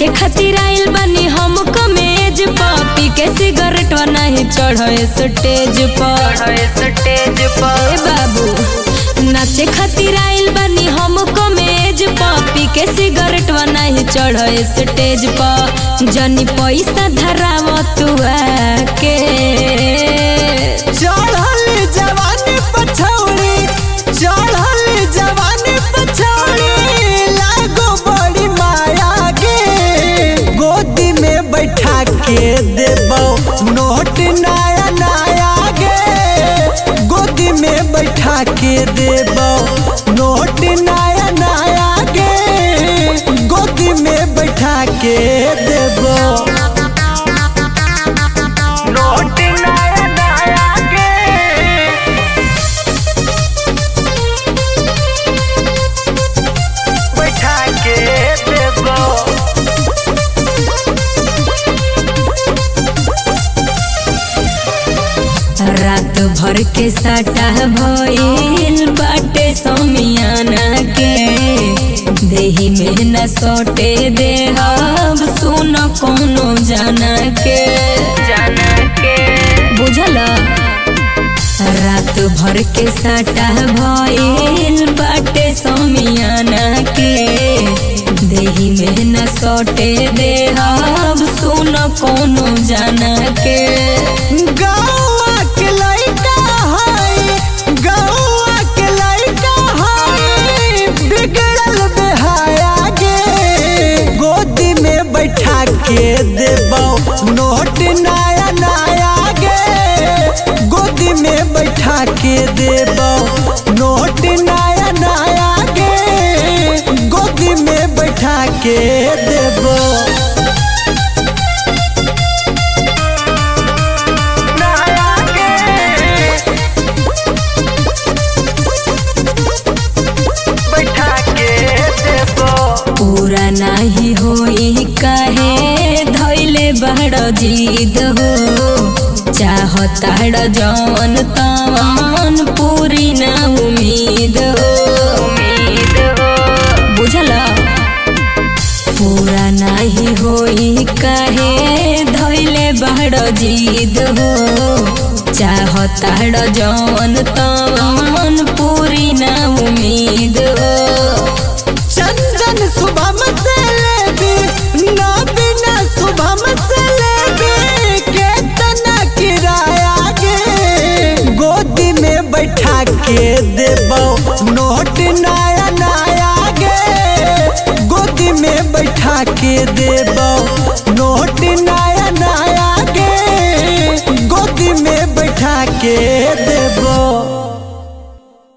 नाचे खातिर आइल बानी हम कमेज पी के सिगरेट नहीं चढ़े स्टेज पर स्टेज ए बाबू नाचे खातिर आइल बानी हम कमेज पी के सिगरेट नहीं चढ़े स्टेज पर जनी पैसा धराव तू के चढ़ल जवानी पछौड़ी चढ़ल जवानी पछौड़ी लागो बड़ी माया गे गोदी में बैठा के देबो नोट नया नया गे गोदी में बैठा के देबो नोट नया नया गे गोदी में बैठा के देबो नोट नया नया गे बैठा के देबो रात भर के सटा भइल बाटे समियाना के देही में न सोटे देहब सुन कोनो जाना के जाना के बुझल रात भर के सटा भइल बाटे समियाना के देही में न सोटे देहब सुन कोनो जाना के गौआ के लइका है गौआ के लइका है बिगड़ल बेहाया गे गोदी में बैठा के देबो नोट नया नया गे गोदी में बैठा के देबो नोट नया नया गे गोदी में बैठा के देबो नया गे बैठा के देबो पूरा नाही होई काहे धैले बड़ जीद हो चाहताड़ जवन तवन पूरी ना उम्मीद हो उम्मीद हो बुझल पूरा नाही होई काहे धैले बड़ जीद हो चाहताड़ जवन तवन